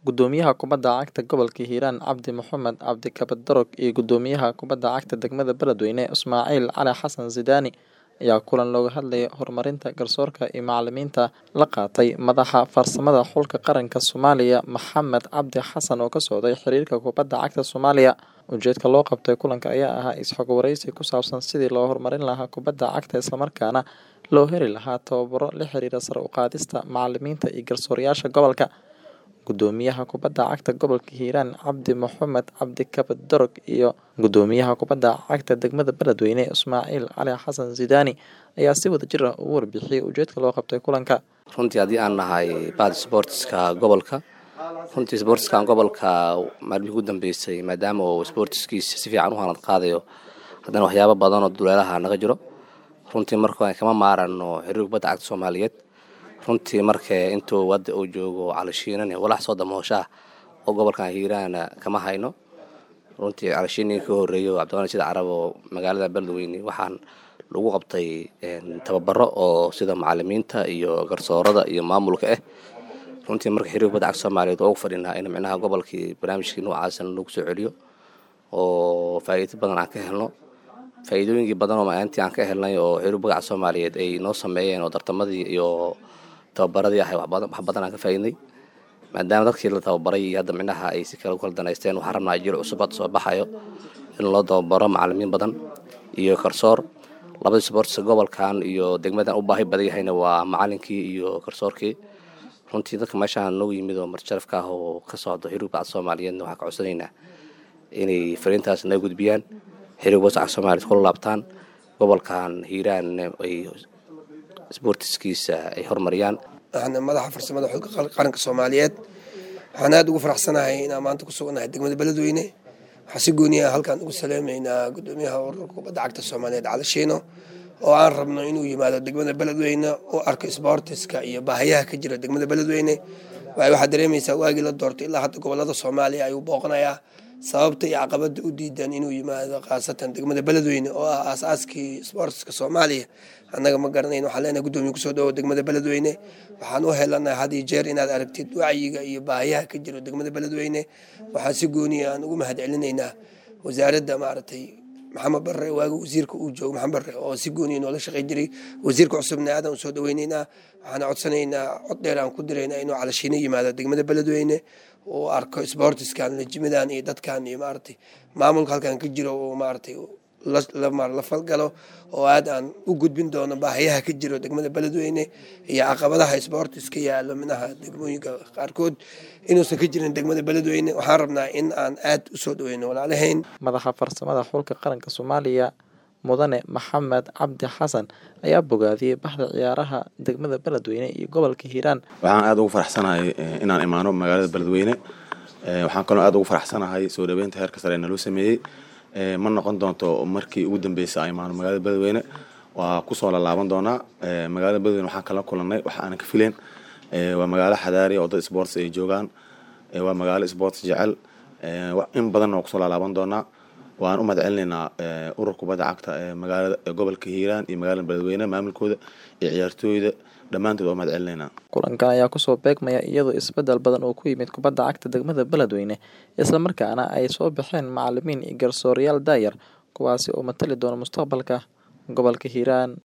Gudoomiyaha Kubadda Cagta Gobolka Hiiraan Cabdi Mohamed Cabdi Kabadorog iyo Gudoomiyaha Kubadda Cagta Degmada Beledweyne Ismaaciil Cali Xasan Zidane ayaa kulan looga hadlayay horumarinta garsoorka iyo macalimiinta la qaatay madaxa farsamada xulka qaranka Soomaaliya Maxamed Cabdi Xasan oo ka socday xiriirka kubadda cagta Soomaaliya. Ujeedka loo qabtay kulanka ayaa ahaa is-xog wareysi ku saabsan sidii loo horumarin lahaa kubadda cagta islamarkaana loo heli lahaa tababaro la xiriira sare u qaadista macalimiinta iyo garsoorayaasha gobolka. Gudoomiyaha Kubadda Cagta Gobolka Hiiraan Cabdi Mohamed Cabdi Kabadorog iyo Gudoomiyaha Kubadda Cagta Degmada Beledweyne Ismaaciil Cali Xasan Zidane ayaa si wadajir ah uga warbixiyay ujeedka loo qabtay kulanka. runtii haddii aan nahay bahda sportska gobolka runtii sportskan gobolka maalmihii ugu dambeysay maadaama uu sportskiisa si fiican u hanad qaadayo haddana waxyaabo badan oo duleelaha naga jiro runtii marka kama maarano xiriir kubadda cagta soomaaliyeed runtii marka intuu wadda uu joogo calishiinan walax soo damooshaah oo gobolkan hiiraana kama hayno runtii calishiininka ka horeeyo cabdiqani sida carab oo magaalada beledweyne waxaan lagu qabtay tababaro oo sida macalimiinta iyo garsoorada iyo maamulka ah runtii marka xiriir kubadda cagta soomaaliyeed oo ugu fadhinaa in micnaha gobolkii barnaamijkii noocaasna lagu soo celiyo oo faa'iido badan aan ka helno faa'iidooyinkii badan oo maalintii aan ka helnay oo xiriir kubadda cagta soomaaliyeed ay noo sameeyeen oo tartamadii iyo tababaradii ahay wax badan aan ka faa'iidnay maadaama dadkii la tababaray iyo hadda micnaha ay si kale u kala danaysteen waxaan rabnaa jir cusub hadda soo baxayo in loo tababaro macalimiin badan iyo garsoor labadii sportska gobolkan iyo degmadan u baahi badan yahayna waa macalinkii iyo garsoorkii runtii dadka meeshaan noogu yimid oo marjarafka ah oo ka socdo xiriir kubadda cagta soomaaliyeedna waxaan ka codsanaynaa inay fariintaas naga gudbiyaan xiriir kubadda cagta soomaaliyeed kula laabtaan gobolkan hiiraan ay sportiskiisa ay horumariyaan waxaana madaxa farsamada xulka qaranka soomaaliyeed waxaan aada ugu faraxsanahay inaan maanta ku suganahay degmada beledweyne waxaan si gooniya halkaan ugu saleymaynaa gudoomiyaha ururka kubadda cagta soomaaliyeed cali shiino oo aan rabno inuu yimaado degmada beledweyne u arko sboortiska iyo baahayaha ka jira degmada beledweyne waayo waxaad dareemaysaa waagii la doortay ilaa hadda gobolada soomaaliya ayuu booqanayaa sababta iyo caqabada u diidan inuu yimaado khaasatan degmada beledweyne oo ah aasaaskii sboortiska soomaaliya annaga ma garanayn waxaan leenahay gudoomiye kusoo dhawo degmada beledweyne waxaan u helanahay had iyo jeer inaad aragtid wacyiga iyo baahiyaha ka jiro degmada beledweyne waxaan si gooniya aan ugu mahad celinaynaa wasaaradda maaragtay maxamed barre waaga wasiirka uu joogo maxamed barre oo si gooniya noola shaqey jiray wasiirka cusubna aadan usoo dhaweyneynaa waxaan codsanaynaa cod dheer aan ku diraynaa inuu calashiino yimaado degmada beledweyne uu arko sboortiskan lejimadan iyo dadkan iyo maaragtay maamulka halkan ka jiro uu maaragtay la falgalo oo aad aan u gudbin doono baahayaha ka jiro degmada beledweyne iyo caqabadaha sboortiska yaalo minaha degmooyinka qaarkood inuusan ka jirin degmada beledweyne waxaan rabnaa in aan aad usoo dhaweyno walaalahayn Madaxa farsamada xulka qaranka Soomaaliya Mudane Maxamed Cabdi Xasan ayaa bogaadiyey bahda ciyaaraha degmada Beledweyne iyo gobolka Hiiraan. waxaan aada ugu faraxsanahay inaan imaano magaalada beledweyne waxaan kaloo aada ugu faraxsanahay soo dhaweynta heerka sare ee naloo sameeyey ma noqon doonto markii ugu dambeysay aan imaano magaalada beledweyne waa kusoo lalaaban doonaa magaalada beledweyne waxaan kala kulanay wax aanan ka fileen waa magaalo xadaari oo dad sports ay joogaan waa magaalo sports jecel in badan oo kusoo lalaaban doonaa waan u mahad celinaynaa urur kubadda cagta ee magaalada gobolka hiiraan iyo magaalada beledweyne maamulkooda iyo ciyaartooyda dhammaantood waa mahad celinaynaa Kulankan ayaa kusoo beegmaya iyadoo isbedel badan oo ku yimid kubadda cagta degmada Beledweyne isla markaana ay soo baxeen macalimiin iyo garsoorayaal daayar kuwaasi oo matali doona mustaqbalka gobolka Hiiraan.